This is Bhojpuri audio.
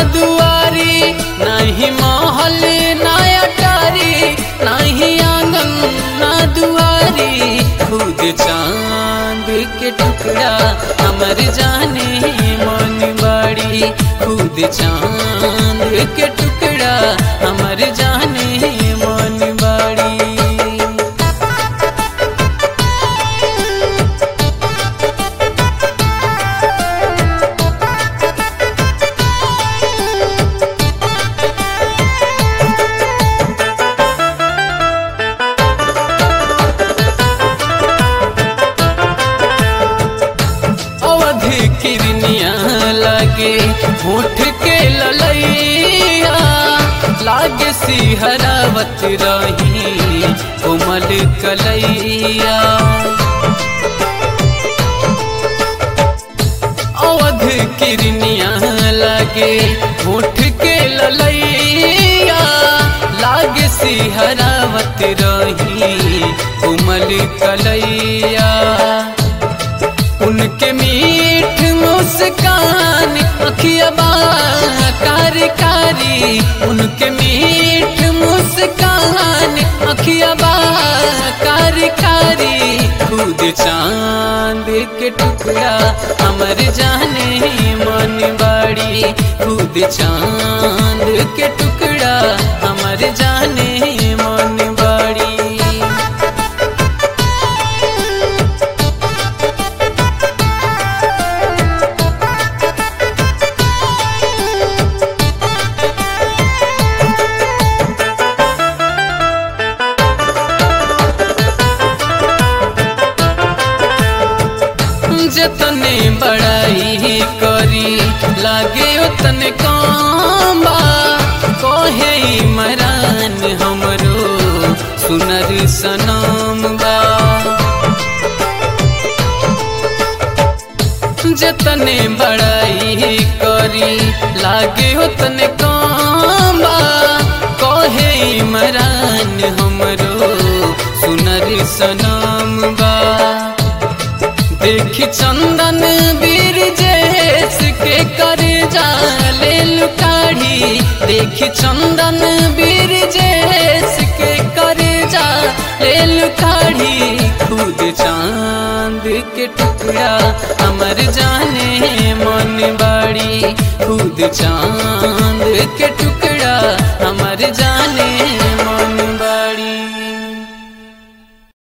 दुआरी नहीं महल ना अटारी नहीं आंगन ना दुआरी खुद चांद के टुकड़ा हमर जाने मन बाड़ी खुद चांद के टुकड़ा हमर जाने मन बाड़ी अवधि किरनिया लागे होठ के ललैया लागे सिहरावत रही कोमल कलैया अवध किरनिया लागे होठ के ललैया लागे सिहरावत रही कोमल कलैया उनके मीठ मुस्कान अखिया कारी कारी उनके मीठ मुस्कान अखिया कारी कारी खुद चांद के टुकड़ा हमर जाने मन बाड़ी खुद चांद के टुकड़ा हमर जाने मन बाड़ी जतने बड़ाई करी लागे उतने कम बा कोहे मरान हमरो सुनर सनम बा जतने बड़ाई करी लागे उतने कम बा कोहे मरान हमरो सुनर सनम बा देखी चंदन बीर जैस के कर जाले लुकाढ़ी देखी चंदन बीर जैस के कर जाले लुकाढ़ी खुद चांद के टुकड़ा हमर जाने मन बाड़ी खुद चांद के टुकड़ा हमर